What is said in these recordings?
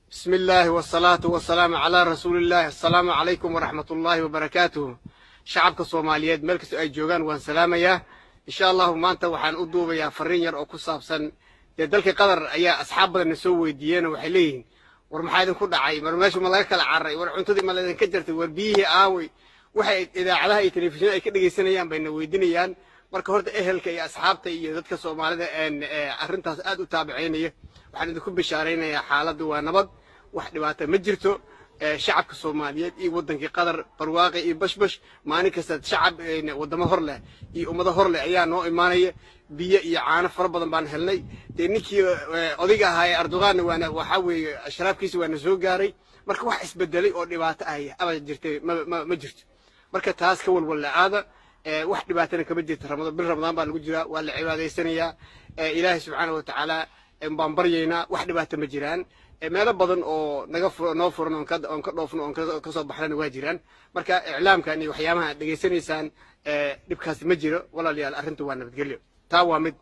بسم الله والصلاة والسلام على رسول الله السلام عليكم ورحمة الله وبركاته شعبك الصوماليات ملكس أي جوغان وان سلامية إن شاء الله ما أنت وحان أدوب يا فرين ير أو كصابسن دلك قدر يا أصحاب نسوي ديانا وحليين ورمحايدن كل عاي مرماش ملاك العري ورعنتدي ملاك كجرت وربيه آوي waxay idaacadaha iyo telefishinada ay ka dhegaysanayaan bayna weydiinayaan marka horta ehelka iyo asxaabta iyo dadka soomaalida arrintaas aad u taabicaynaya waxaan idinku bishaaraynayaa xaaladdu waa nabad wax dhibaata ma jirto shacabka soomaaliyeed iyo wadankii qatar barwaaqi iyo bashbash maalin kasta shacab wadamo hor leh iyo ummado hor leh ayaa noo imaanaya biyo iyo caano fara badan baan helnay dee ninkii odayga ahaa ee erdoganna waana waxaa weeye sharaabkiisa waana soo gaaray marka wax isbedelay oo dhibaato ah abad jirtay ma jirto marka taas ka walwalla aada wax dhibaatana kama jirta ramadaan bil ramadaan baa lagu jiraa waa la cibaadaysanayaa ilaahay subxaana wa tacaala baan baryaynaa wax dhibaata ma jiraan meelo badan oo naga noo furan oon ka dhoofno oon kasoo baxnana waa jiraan marka iclaamkan iyo waxyaabaha aad dhegaysanaysaan dhibkaasi ma jiro walaalayaal arrintu waa nabadgelyo taa waa mid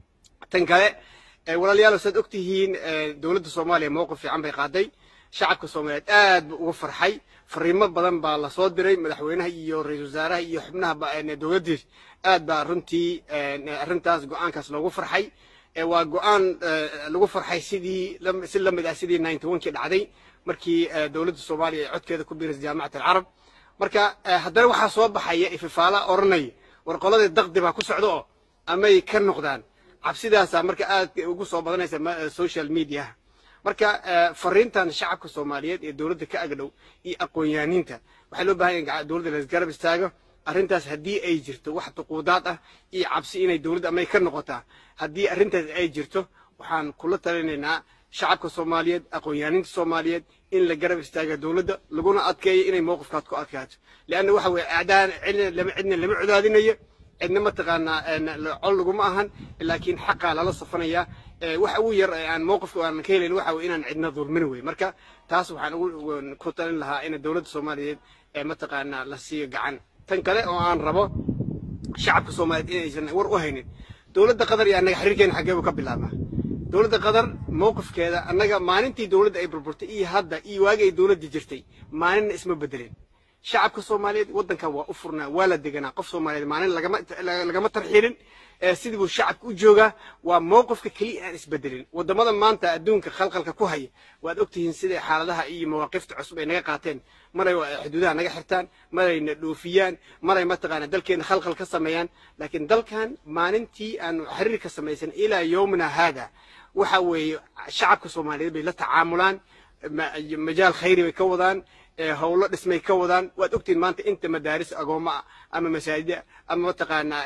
tan kale walaalayaal saad ogtihiin dowladda soomaaliya mowqif fiican bay qaaday shacabka soomaaliyeed aad buu uga farxay fariimo badan baa lasoo diray madaxweynaha iyo ra-iisul wasaaraha iyo xubnaha dowladdiis aad baa runtii arrintaas go-aankaas loogu farxay waa go-aan lagu farxay sidii si la mid ah sidii ninety one kii dhacday markii dowladda soomaaliya ay codkeeda ku biiraysa jaamacat alcarab marka haddana waxaa soo baxaya ififaala odhanaya war qoladii daqdi baa ku socda oo amay ka noqdaan cabsidaasaa marka aad ugu soo badanaysa social mediaha marka fariintan shacabka soomaaliyeed ee dowladda ka agdhow iyo aqoon-yaaniinta waxaa loo bahan yahay dowladda laisgarab istaago arrintaas haddii ay jirto wax duquudaad ah iyo cabsi inay dowladda amay ka noqotaa haddii arrintaas ay jirto waxaan kula talinaynaa shacabka soomaaliyeed aqoon-yaaniinta soomaaliyeed in la garab istaaga dowladda laguna adkeeyo inay mowqifkaad ku adkaato leanna waxa weye acdaan cidna cidna lama codaadinayo cidna mataqaanaa col laguma ahan laakiin xaqaa lala safanayaa waxa ugu yar aan mowqifka aan ka helayn waxa weye inaan cidna dulmin wey marka taas waxaan ugu ku talin lahaa in dowladda soomaaliyeed mataqaanaa la siiyo gacan tan kale oo aan rabo shacabka soomaaliyeed inaysan war u haynin dowladda qatar iyo annaga xiriirkeena xaggeebu ka bilaabnaa dowladda qatar mowqifkeeda annaga maalintii dowladda ay burburtay iyo hadda iyo waagii ay dowladda jirtay maalinna isma bedelin shacabka soomaaliyeed waddankan waa u furnaa waa la deganaa qof soomaaliyeed maalin lagama tarxiilin sidii buu shacabka u joogaa waa mowqifka keliya aan isbedelin waddamada maanta adduunka khalqalka ku haya waad ogtihiin siday xaaladaha iyo mawaaqifta cusub ay naga qaateen maray xuduudaha naga xirtaan marayna dhoofiyaan maray mataqaana dalkeena khalqal ka sameeyaan laakiin dalkan maalintii aanu xiriir ka samaysan ilaa yowmina haada waxa weeye shacabka soomaaliyeed bay la tacaamulaan majaal khayri bay ka wadaan howlo dhismay ka wadaan waad ogtihiin maanta inta madaaris agooma ah ama masaajida ama mataqaanaa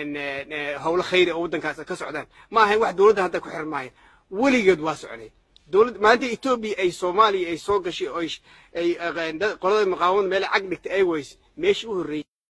howlo khayri oo waddankaas ka socdaan ma ahayn wax dowladda hadda ku xiran maayo weligeed waa socday dowlad maalinta etoobiya ay soomaaliya ay soo gashay oo ay qolada muqaawamada meel cag dhigtay ay weyse meeshii u horreeyey